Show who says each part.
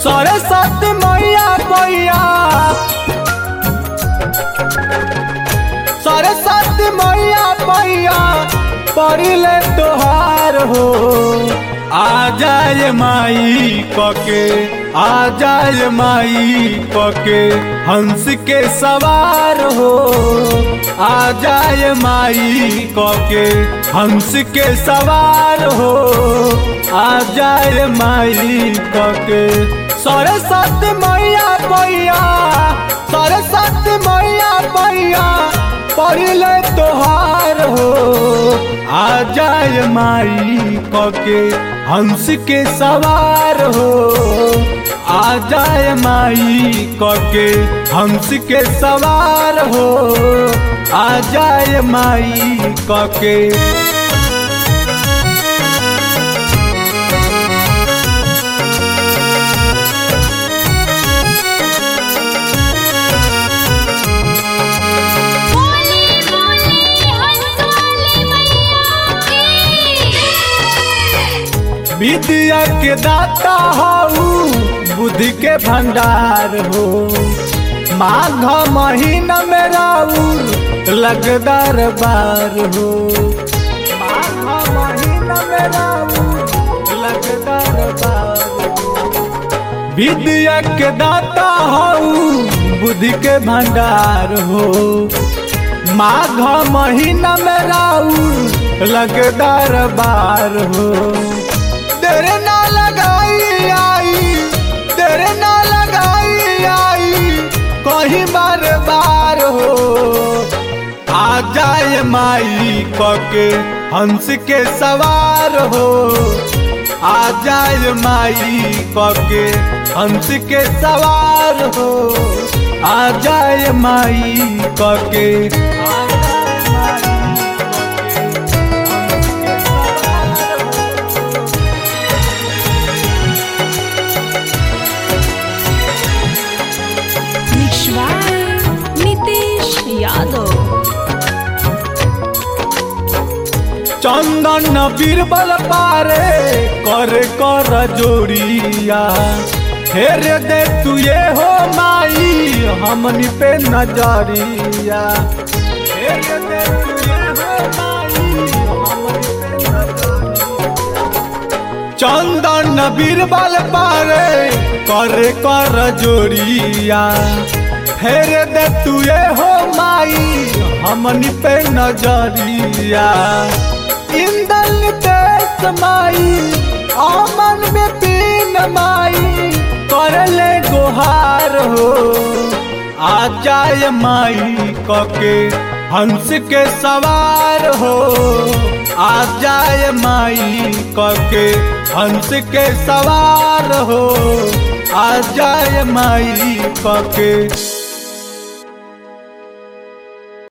Speaker 1: सरस्वती मैया पैया सरस्वती मैया पैया पड़िले तोहार हो आ जाए माई कके आ जाए माई कके हंस के सवार हो आ जाए माई कके हंस के सवार हो आ जाए माई कके सरस्वती मैया पैया सरस्वती मैया पैया पड़िले तोहार हो आ जाए माई कके हंस के सवार हो आ जाए माई कके हंस के सवार हो आ जाए माई कके
Speaker 2: बोले बोले हंसवाले मैया की
Speaker 1: विद्या के दाता हो बुद्धि के भंडार हो माघ महीना में राउर लगदार बार हो माघ महीना में राउर लगदार बार हो विद्या के दाता हो बुद्धि के भंडार हो माघ महीना में राउर लगदार बार हो तेरे ना लगाई आई तेरे ना लगाई आई कहीं बार बार हो आ जाए माई कके हंस के सवार हो आ जाए माई कके हंस के सवार हो आ जाए माई कके आ जाए माई कके, हंस के सवार हो।
Speaker 3: विश्वाय नितेश यादव
Speaker 1: चंदन बीरबल पारे कर कर जोड़िया फेर दे तू ये हो माई हमनी पे नजरिया फेर दे तू ये हो माई हमनी पे नजरिया। चंदन बीरबल पारे कर कर जोड़िया फेर दे तू ये हो माई हमनी पे नजरिया इंदल देश माई अमन में तीन माई कर ले गुहार हो आ जाए माई कके हंस के सवार हो आ जाए माई कके हंस के सवार हो आ जाए माई कके